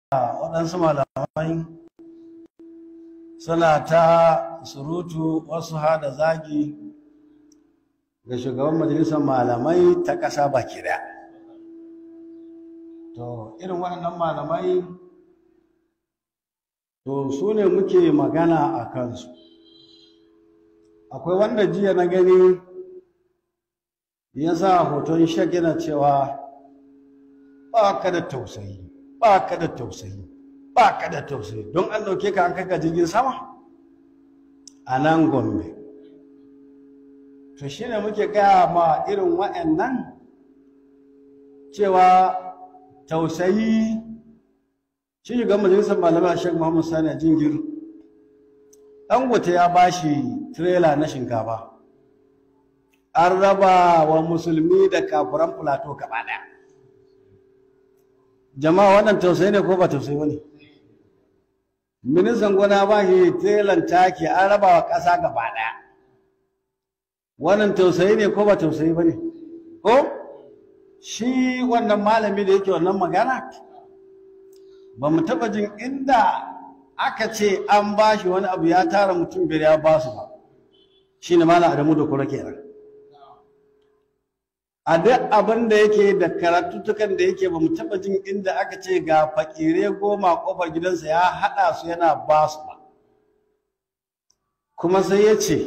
waɗansu malamai suna ta surutu wasu hada zagi ga shugaban majalisar malamai ta ƙasa baki ɗaya to irin waɗannan malamai to su ne muke magana a kansu akwai wanda jiya na gani ya sa hoton shek yana cewa ba ka da tausayi ba ka da tausayi ba ka da tausayi don an ɗauke ka an kai ka jirgin sama a nan gombe to shi ne muke gaya ma irin wa'annan cewa tausayi shi shugaban majalisar malamai shek muhammad sani a jingir dangote ya ba shi tirela na shinkafa an raba wa musulmi da kafuran plateau gaba ɗaya jama'a wannan tausayi ne ko ba tausayi wani ministan gona ba shi telan taki an raba wa ƙasa gaba ɗaya wannan tausayi ne ko ba tausayi ba ne ko shi wannan malami da yake wannan magana ba mu taɓa jin inda aka ce an ba shi wani abu ya tara mutum biyar ya ba su ba shi ne malam adamu da kura kenan a duk abin da yake da karatuttukan da yake ba mu taɓa jin inda aka ce ga fakire goma ƙofar gidansa ya haɗa su yana ba su ba kuma sai ya ce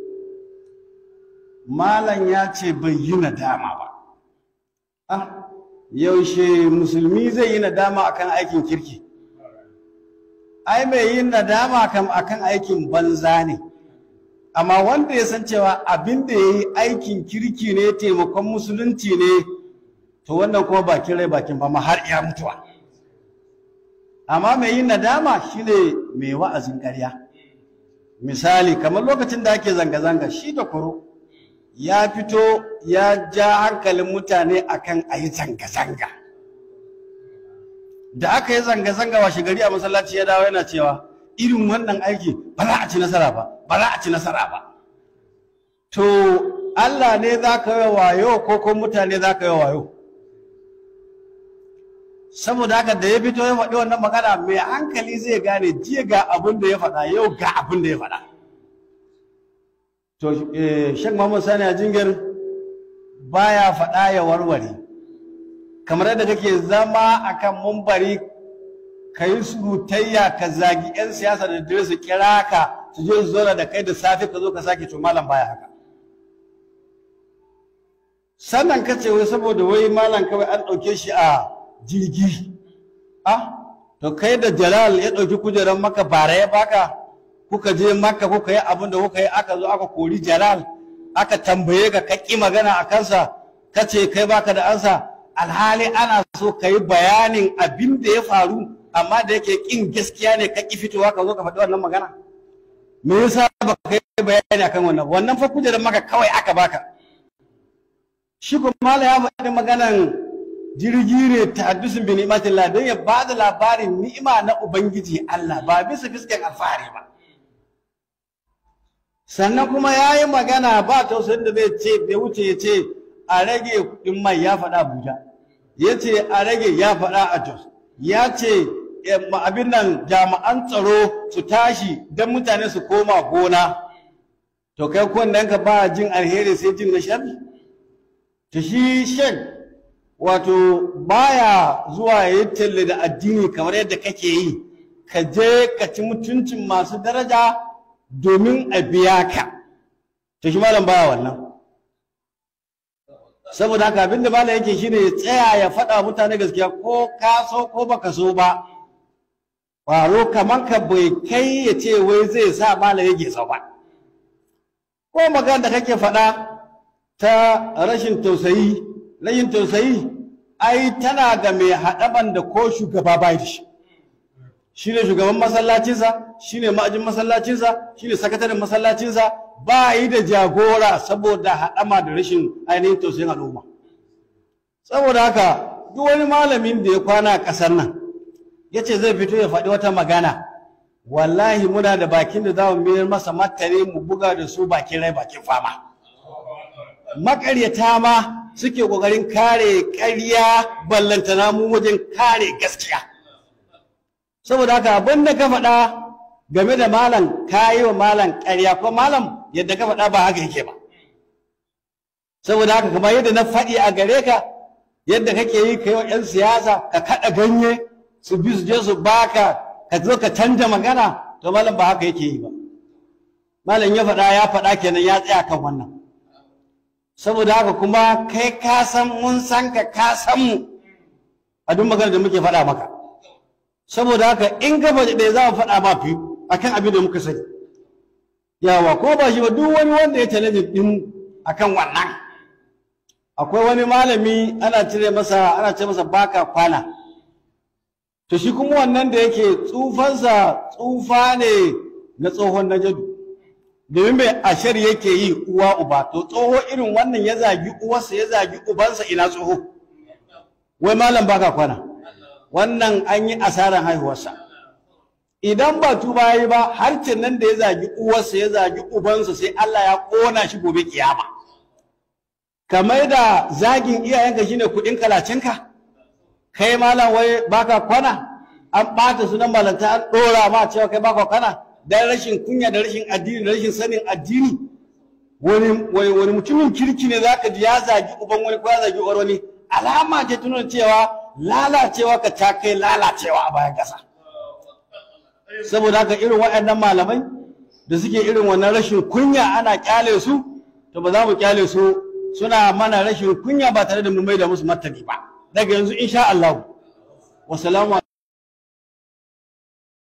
malam ya ce bai yi nadama ba ah yaushe musulmi zai yi nadama akan aikin kirki ai mai yin nadama kam akan aikin banza ne amma wanda ya san cewa abin da ya yi aikin kirki ne taimakon musulunci ne to wannan kuma bakin rai bakin fama har iya mutuwa amma mai yin nadama shine mai wa'azin ƙarya misali kamar lokacin da ake zanga-zanga shi da kuro ya fito ya ja hankalin mutane akan a yi zanga-zanga da aka yi zanga-zanga washe gari a masallaci ya dawo yana cewa irin wannan aiki ba za a ci nasara ba ba za a ci nasara ba to Allah ne za ka yi wayo ko ko mutane za ka yi wayo saboda haka da ya fito ya faɗi wannan magana mai hankali zai gane jiya ga abin da ya faɗa yau ga abin da ya faɗa to shek Muhammad Sani a jingir baya faɗa ya warware kamar yadda kake zama akan mumbari ka yi surutayya ka zagi 'yan siyasa da dare su kira ka su je su zauna da kai da safe ka zo ka sake to malam baya haka sannan ka ce wai saboda wai malam kawai an ɗauke shi a jirgi ah to kai da jalal ya ɗauki kujerar maka bara ya baka kuka je maka kuka yi abin da kuka yi aka zo aka kori jalal aka tambaye ka ka ƙi magana a kansa ka ce kai baka da ansa alhali ana so ka yi bayanin abin da ya faru amma da yake kin gaskiya ne ka ki fitowa ka zo ka faɗi wannan magana me yasa ba ka yi bayani akan wannan wannan fa kujerar maka kawai aka baka shi kuma mala ya faɗi maganan jirgi ne ta haddusin bi ni'matillah don ya ba da labarin ni'ima na ubangiji Allah ba bisa fiskan alfahari ba sannan kuma ya yi magana ba tausayin da zai ce bai wuce ya ce a rage kuɗin mai ya faɗa Abuja ya ce a rage ya faɗa a Jos ya ce abin nan jami'an tsaro su tashi don mutane su koma gona to kai kunnen ka ba jin alheri sai jin na sharri to shi shan wato baya zuwa ya yi talle da addini kamar yadda kake yi ka je ka ci mutuncin masu daraja domin a biya ka to shi malam baya wannan saboda haka abin da malam yake shine ya tsaya ya faɗa mutane gaskiya ko ka so ko baka so ba ƙwaro kamar ka bai kai ya ce wai zai sa malam yake sau ba ko magana da kake faɗa ta rashin tausayi rashin tausayi ai tana ga mai haɗaban da ko shugaba bai da shi shi ne shugaban masallacinsa shi ne ma'ajin masallacinsa shi ne sakataren masallacinsa ba yi da jagora saboda haɗama da rashin ainihin tausayin al'umma saboda haka duk wani malamin da ya kwana a ƙasar nan ya ce zai fito ya faɗi wata magana wallahi muna da bakin da za mu mayar masa martani mu buga da su bakin rai bakin fama makaryata ma suke ƙoƙarin kare ƙarya ballantana mu wajen kare gaskiya saboda haka abin da ka faɗa game da malam ka yi wa malam ƙarya ko malam yadda ka faɗa ba haka yake ba saboda haka kamar yadda na faɗi a gare ka yadda kake yi ka yi wa 'yan siyasa ka kaɗa ganye su bi su je su baka ka zo ka canja magana to malam ba haka yake yi ba malam ya faɗa ya faɗa kenan ya tsaya kan wannan saboda haka kuma kai ka san mun san ka ka san mu a duk magana da muke faɗa maka saboda haka in ka faɗi ɗaya za mu faɗa ma fi akan abin da muka sani yawa ko ba shi ba duk wani wanda ya challenge din akan wannan akwai wani malami ana cire masa ana ce masa baka kwana to shi kuma wannan da yake tsufansa tsufa ne na tsohon najadu domin mai ashar yake yi uwa uba to tsoho irin wannan ya zagi uwarsa ya zagi ubansa ina tsoho wai malam baka kwana wannan an yi asaran haihuwarsa idan ba tuba yi ba harcin nan da ya zagi uwarsa ya zagi ubansa sai Allah ya kona shi gobe kiyama kamar da zagin iyayenka shine kudin kalacinka kai malam wai baka kwana an ɓata sunan malanta an ɗora ma cewa kai baka kwana dan rashin kunya da rashin addini da rashin sanin addini wani wani wani mutumin kirki ne zaka ji ya zagi uban wani ko ya zagi uwar wani alama ce tunan cewa lalacewa ka ta kai lalacewa a bayan ƙasa saboda haka irin waɗannan malamai da suke irin wannan rashin kunya ana kyale su to ba za mu kyale su suna mana rashin kunya ba tare da mu mai da musu martani ba daga yanzu insha Allah wasalamu